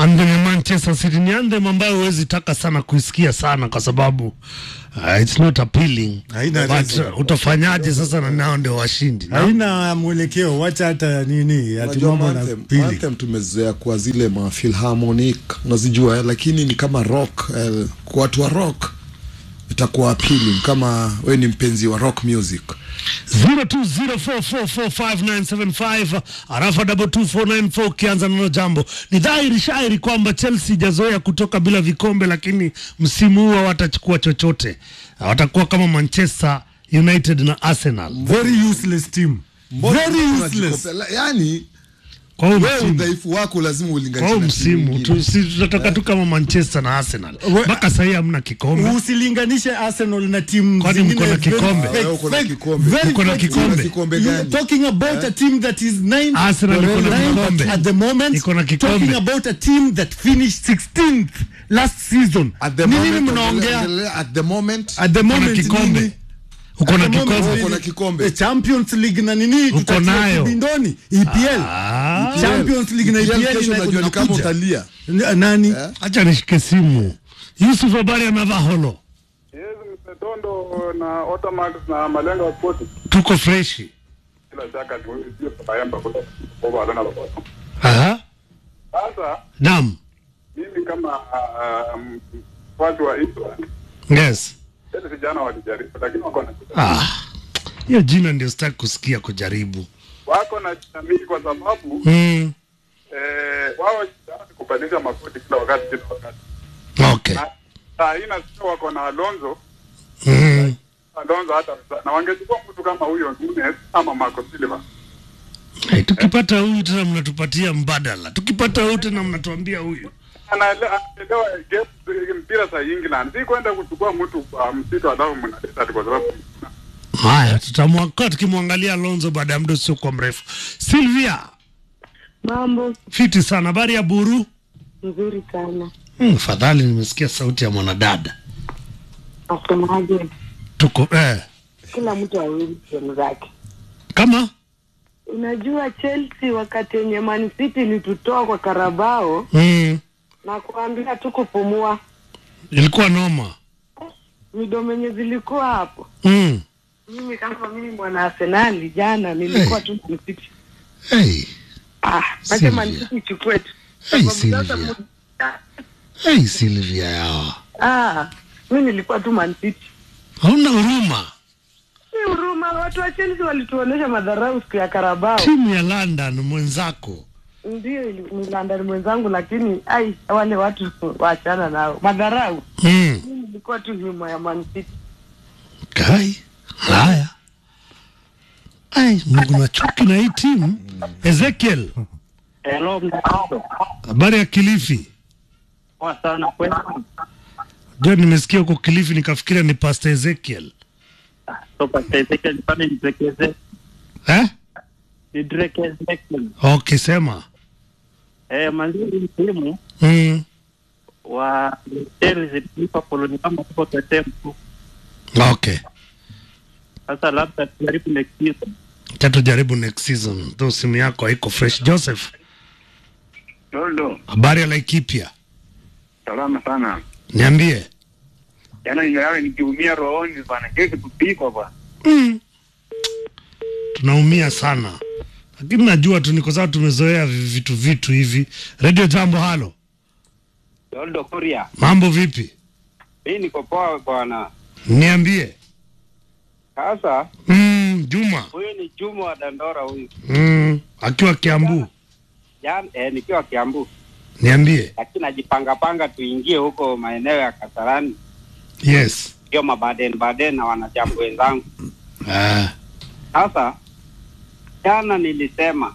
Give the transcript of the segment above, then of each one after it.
anthem ya Manchester City ni anthem ambayo huwezi taka sana kuisikia sana kwa sababu uh, it's not appealing Haina but reason. uh, utafanyaje sasa na nao ndio washindi na? haina mwelekeo, wacha hata nini ati Unajua mambo na anthem- pili. anthem tumezoea kwa zile ma philharmonic unazijua eh, lakini ni kama rock eh, kwa watu wa rock itakuwa appealing kama we ni mpenzi wa rock music 0204445975 arafa double 2494 ukianza nalo jambo. Ni dhahiri shairi kwamba Chelsea ijazoea kutoka bila vikombe, lakini msimu huu hawatachukua chochote, watakuwa kama Manchester United na Arsenal Very useless team. Mbona Very unajikopea- useless. la- yani kwa huu wewe msimu. udhaifu wako lazima Kwa ulinganishe huu na timu msimu nyingine. tu, si tutatoka tu kama Manchester na Arsenal We- mpaka sahii hamna kikombe. Usilinganishe Arsenal na timu Kwani zingine mko na very kikombe? fake, Ah, wewe uko na fake, kikombe. very Uko na fake kikombe. team. Kikombe You are gani? talking about a team that is ninth Arsenal iko na ninth kikombe. at the moment. Iko na kikombe. Talking about a team that finished 16th last season. At the Ni nini moment, mnaongea? endelea- at the moment At the Uko na moment kikombe, nini? uko na At the moment, kikombe. Uko na kikombe. The Champions League na nini? Uko Tutatia nayo. kibindoni. EPL. Ah, Champions League na EPL EPL kesho ina- unajua ni kama inakuja. utalia N- Nani? acha nishike simu. Yusuf, habari ya Mavaholo? Yes, Msetondo na Otamax na Malenga wa Sport. Tuko freshi. Bila shaka tu sio tunaemba kutoka kwa Arena Roboto. Aha. Sasa Naam. mimi kama um, watu wa England Yes. sasa vijana walijaribu lakini wako na Ah. Hiyo jina ndio sitaki kusikia kujaribu. wako na jamii kwa sababu Mm. eh, wao vijana ni kubadilisha makoti kila wakati kila wakati. Okay. Na saa hii nasikia wako na Alonso Mm. Alonso hata na wangechukua mtu kama huyo Nunes ama Marco Silva. Hey, tukipata huyu tena mnatupatia mbadala. Tukipata huyu tena mnatuambia huyu. Anaele- anaelewa game- mpira za England, si kwenda kuchukua mtu kwa msitu alafu mnaleta ati kwa sababu Haya, tutamwaka tukimwangalia Alonso baada ya muda usiokuwa mrefu. Silvia, Mambo fiti sana. Habari ya Buru? nzuri sana. Hmm, fadhali nimesikia sauti ya mwanadada. Nasemaje? Tuko eh, Kila mtu awili sehemu zake. kama Unajua Chelsea wakati yenye Man City ilitutoa kwa Karabao mm, na kuambia tu kupumua, ilikuwa noma midomo yenye zilikuwa hapo. mm. Mimi kama mimi mwana Arsenali, jana nilikuwa tu Man City. hey, Ah, Sylvia. acha Man City ichukue tu. hey, Sababu sasa Silvia. mu- Hey, Silvia yawa, Ah, mimi nilikuwa tu Man City. hauna huruma. Si huruma, watu wa Chelsea walituonesha madharau siku ya Karabao. Timu ya London mwenzako Ndio ili- ni London mwenzangu, lakini ai, wale watu waachana nao, madharau. mm. Mimi nilikuwa tu nyuma ya Man City. Kai haya, ai, Mungu na chuki na hii timu. Ezekiel, Hello, mtandao. habari ya Kilifi? Poa sana kwema. Ndio nimesikia huko Kilifi nikafikiria ni Pastor Ezekiel So Pastor Ezekiel nipande nidrekeze. eh? Nidrekeze. Okay, sema Eh, manzili msimu mm. wa Chelsea Liverpool ni kama tuko tetemku. Okay, Sasa labda tujaribu next season. tatu jaribu next season, though simu yako haiko fresh. Joseph, Toldo, habari ya Laikipia, salama sana. niambie. Jana nilala nikiumia rohoni bana, kesi kupikwa bwana. mm. Tunaumia sana, lakini najua tu ni kwa sababu tumezoea vi- vitu vitu hivi. Radio Jambo, halo, Toldo Kuria, mambo vipi? mimi niko poa bwana. Niambie. Sasa mm, Juma huyu ni Juma wa Dandora huyu. mm, akiwa Kiambu, Jana eh, nikiwa Kiambu, niambie. lakini najipanga panga tuingie huko maeneo ya Kasarani, Yes. hiyo mabaden baden na wanajambo wenzangu. Ah. Sasa jana nilisema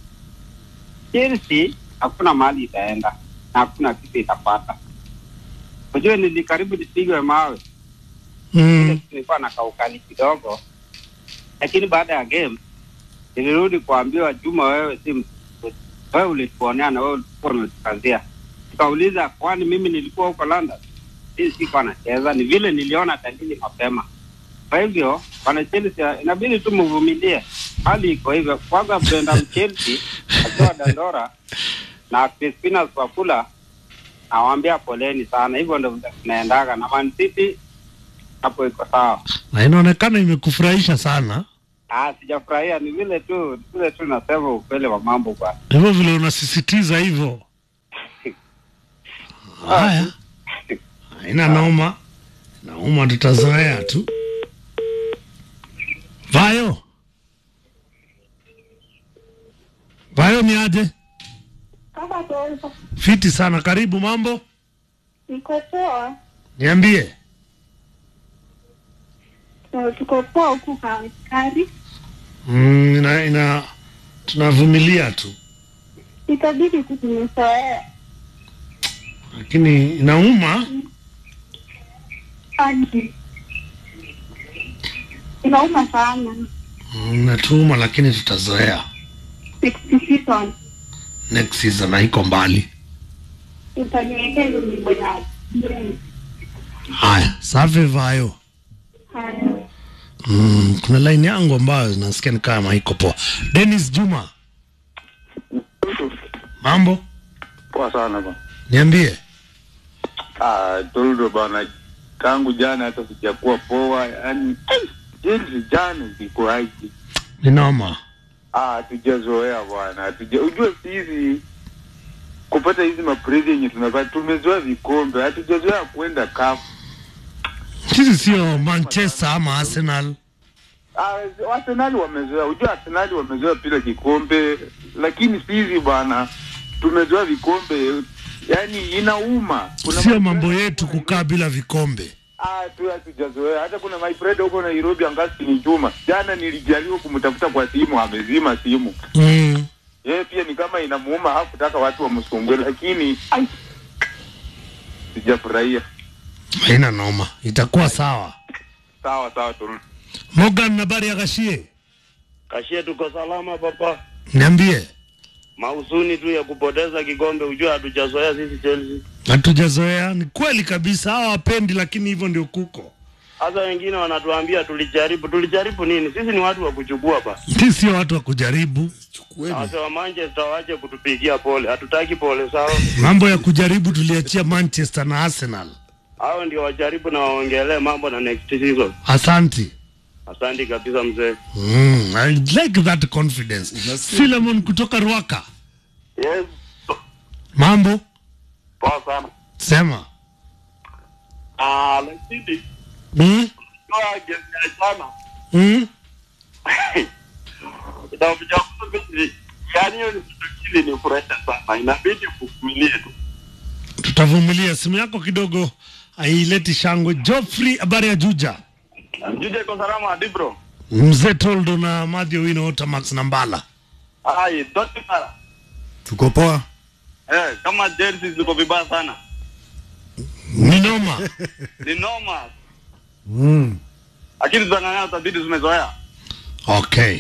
Chelsea hakuna mahali itaenda na hakuna kitu itapata. Unajua nilikaribu nipigwe mawe Mm. nilikuwa na kaukali kidogo, lakini baada ya game nilirudi kuambiwa, Juma, wewe si mtu. wewe ulituonea na wewe ulikuwa umetukazia. Tukauliza, kwani mimi nilikuwa huko London? Hii sikuwa nacheza, ni vile niliona dalili mapema. Kwa hivyo wana Chelsea inabidi tu mvumilie, hali iko hivyo. Kwanza Brendan Chelsea akiwa Dandora na Crispinas Wakula nawaambia poleni sana, hivyo ndo vile tunaendaga na Man City hapo iko sawa. na inaonekana imekufurahisha sana Ah, sijafurahia, ni vile tu ni vile tu nasema ukweli wa mambo bwana. hivyo vile unasisitiza hivyo. Haya, haina noma, nauma, tutazoea tu. Vayo, Vayo ni aje? Kama taifa Fiti sana, karibu. Mambo, niko poa, niambie. Na tuko poa huku Kawakari, Mm, ina, ina tunavumilia tu, itabidi tu tumezoea lakini inauma. hadi inauma sana. Mm, Inatuuma, lakini tutazoea. 60 season Next season haiko mbali. utaniwekea hizo nyimbo ya Haya, safi Vayo. haya. Mm, kuna line yangu ambayo nasikia ni kama haiko poa. Dennis Juma, mambo, Poa sana bwana. niambie. Ah, Toldo bwana, tangu jana hata sijakuwa poa, yani jinsi jana ziko aje. Ni noma. Ah, hatujazoea bwana, hatuja ujue sisi kupata hizi maprezi yenye tunapata, tumezoea vikombe, hatujazoea kwenda kafu. Sisi sio Manchester ama Arsenal. Ah, Arsenal wamezoea, ujue Arsenal wamezoea pila kikombe, lakini sisi bwana tumezoea vikombe, yani inauma. Kuna Sio ma- mambo yetu kukaa bila vikombe. Ah, tu hatujazoea. Hata kuna my friend huko Nairobi angasi ni Juma. Jana nilijaribu kumtafuta kwa simu, amezima simu. Mm. Yeye pia ni kama inamuuma, hakutaka watu wamsumbue, lakini ai, sijafurahia. Haina noma, itakuwa sawa. Sawa sawa tu. Morgan, habari ya Gashie, Kashie, tuko salama papa. niambie. Mausuni tu ya kupoteza kikombe, ujue hatujazoea sisi Chelsea. Hatujazoea, ni kweli kabisa, hawa wapendi, lakini hivyo ndio kuko. Hasa wengine wanatuambia tulijaribu. Tulijaribu nini? Sisi ni watu wa kuchukua ba. Sisi sio watu wa kujaribu. Hasa wa Manchester wache kutupigia pole, hatutaki pole sawa. Mambo ya kujaribu tuliachia Manchester na Arsenal. Hao ndio wajaribu na waongelee mambo na next season. Asanti. Asante kabisa mzee. Mm, I like that confidence. Philemon kutoka Rwaka. Yes, Mambo, poa sana. sema. Ah, lakini Mm? kwa game ya jana Mm? itakuja mimi yani hiyo ni kitu kile ni furaha sana. Inabidi kuvumilie tu. Tutavumilia. Simu yako kidogo haileti shangwe. Geoffrey, habari ya Juja. Mjuje kwa salama hadi bro. Mzee Toldo na Mathew Wino Otamax na Mbala. Ai, dote mara. tuko poa Eh, kama Chelsea ziko vibaya sana. Ni noma. Ni noma. mm. Lakini tutang'ang'ana tabidi tumezoea. Okay.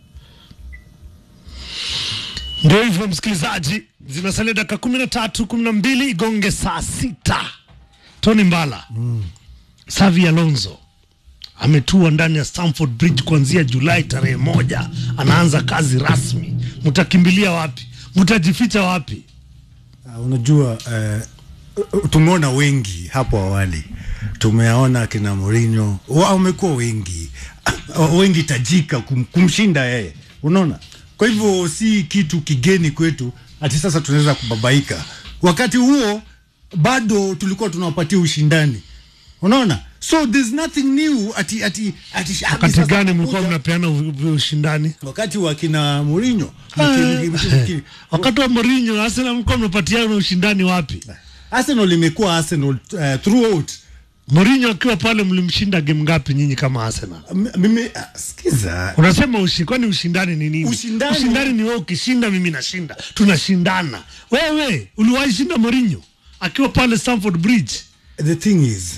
Ndio hivyo msikilizaji, zinasalia dakika kumi na tatu kumi na mbili igonge saa sita. Tony Mbala mm. Savi Alonso ametua ndani ya Stamford Bridge kuanzia Julai tarehe moja, anaanza kazi rasmi. Mtakimbilia wapi? Mtajificha wapi? Uh, unajua uh, tumeona wengi hapo awali, tumeona kina Mourinho wamekuwa wengi uh, wengi tajika kum, kumshinda yeye, unaona. Kwa hivyo si kitu kigeni kwetu, ati sasa tunaweza kubabaika. Wakati huo bado tulikuwa tunawapatia ushindani, unaona. So there's nothing new ati ati ati ati Wakati sasa gani mlikuwa tunakuja- mnapeana u- ushindani? wakati wa kina Mourinho mki- mki- mki- Wakati wa Mourinho, Arsenal mlikuwa mnapatiana ushindani wapi? Arsenal imekuwa Arsenal uh, throughout Mourinho akiwa pale, mlimshinda game ngapi nyinyi kama Arsenal? M- mimi ah, sikiza Unasema ushi, kwani ushindani ni nini? Ushindani- ushindani ni wewe ukishinda, mimi nashinda, tunashindana. Wewe uliwahi shinda Mourinho akiwa pale Stamford Bridge? the thing is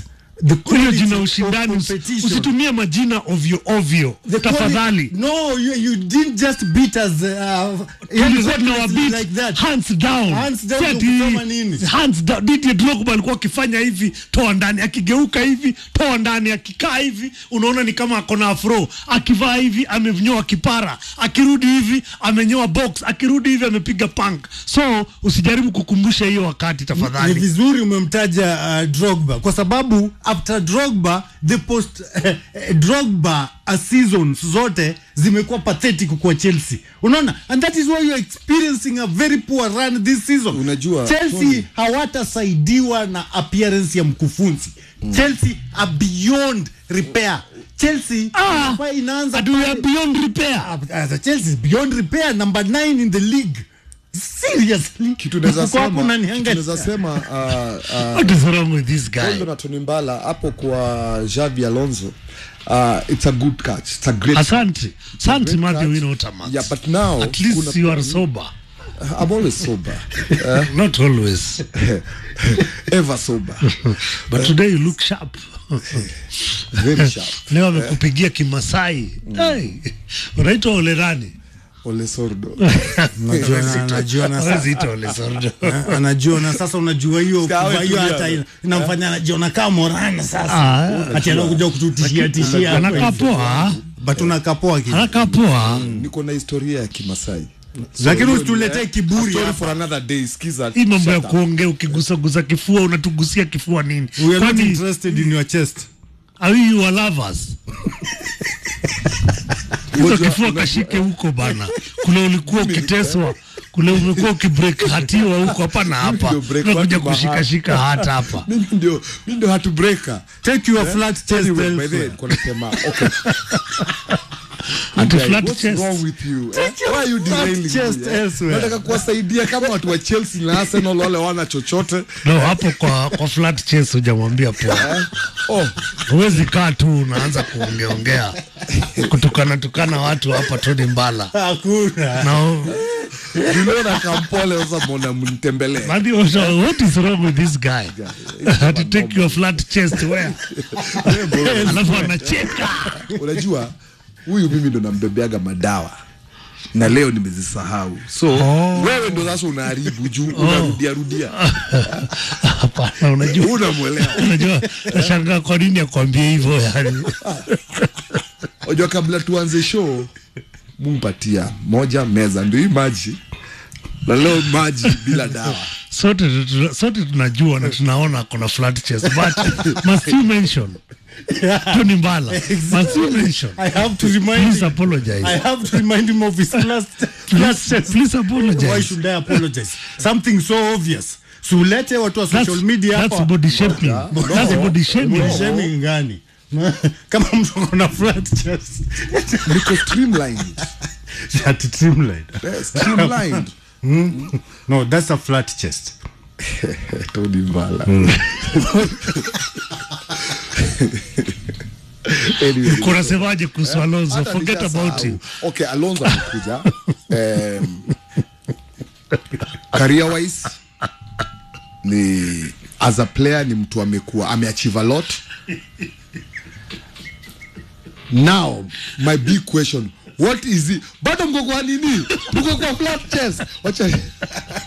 the hiyo quality jina of ushindani usi- competition. usitumie majina ovyo ovyo The tafadhali quali- No, you, you didn't just beat us. Uh, tulikuwa tunawabit like that. hands down Hands down Si ati- kusema nini? hands down Didier Drogba alikuwa akifanya hivi toa ndani akigeuka hivi toa ndani akikaa hivi unaona ni kama akona afro akivaa hivi amenyoa kipara akirudi hivi amenyoa box akirudi hivi amepiga punk so usijaribu kukumbusha hiyo wakati Ni tafadhali vizuri umemtaja uh, Drogba kwa sababu after Drogba the post uh, Drogba uh, seasons zote zimekuwa pathetic kwa Chelsea. Unaona? And that is why you are experiencing a very poor run this season. Unajua, Chelsea Tony- hawatasaidiwa na appearance ya mkufunzi. Chelsea are beyond repair. Chelsea Ah, inafaa inaanza and we are pale- beyond repair as a Chelsea is beyond repair number 9 in the league. Seriously. kitu naweza Uko hapo sema kitu unaniangalia. naweza sema uh, uh, what is wrong with this guy Rondo na Tony Mbala hapo kwa Xavi Alonso uh, it's a good catch it's a great asante asante great Matthew catch. Winotamas Yeah, but now at least kuna- you are sober I'm always sober uh, not always ever sober but today you look sharp very sharp leo amekupigia kimasai hey, unaitwa olerani Ole Sordo Unajua na- anajua na Hawezi sasa ita Ole Sordo. Eh, anajua na sasa unajua hiyo Sikawe kuvaa hiyo tulia. hata ina- inamfanya anajiona kama morana sasa Ah, ati anakuja kututishia tishia hapa anakaa hivi. poa but unakaa poa kidogo. anakaa poa niko na historia ya Kimasai lakini hiyo usituletee ni- kiburi story hapa. for another day sikiza hii mambo ya shut up. kuongea ukigusagusa kifua unatugusia kifua nini We are not kwani interested in your chest are you your lovers hizo Unajua- kifua unajua- kashike huko bana kule ulikuwa ukiteswa kule umekuwa ukibreak hatiwa huko hapana hapa ndio break unakuja watu mahali. kushikashika hata hapa mimi ndio mimi ndio hatu breaker take your flat chest Anyway, by the way, elsewhere. nilikuwa nasema okay Ati Guy, flat what's chest. wrong with you? Eh? Why are you derailing chest me, eh? elsewhere. Nataka kuwasaidia kama watu wa Chelsea na Arsenal wale wana chochote. no hapo kwa, kwa flat chest hujamwambia poa Oh, huwezi kaa tu unaanza kuongeongea kutukana tukana watu hapa Tony Mbala hakuna na niliona kampole sasa mbona mnitembelee. Matthew, Osho, what is wrong with this guy to take your flat chest where alafu anacheka Unajua huyu mimi ndo nambebeaga madawa na leo nimezisahau so Oh. wewe ndo sasa unaharibu juu unarudia rudia hapana unajua unamwelewa unajua nashangaa kwa nini akwambie hivyo yani unajua kabla tuanze show mumpatia moja meza ndio hii maji na leo maji bila dawa sote tu- sote tunajua na tunaona kuna flat chest but must you mention Tony Mbala must you mention I have to remind please him, apologize I have to remind him of his last flat please, chest please why apologize should I apologize something so obvious siulete watu wa that's, social media that's hapa body shaming that's body shaming Body shaming gani kama mtu akona flat chest niko streamlined ati trimline Eh, streamlined no that's a flat chest Tony Mbala anyway, kunasemaje kuhusu Alonso hata forget nishasahau. about him okay alonso amekuja um, career wise ni as a player ni mtu amekuwa ameachieve a lot now my big question what is it bado mko kwa nini mko kwa flat chest wacha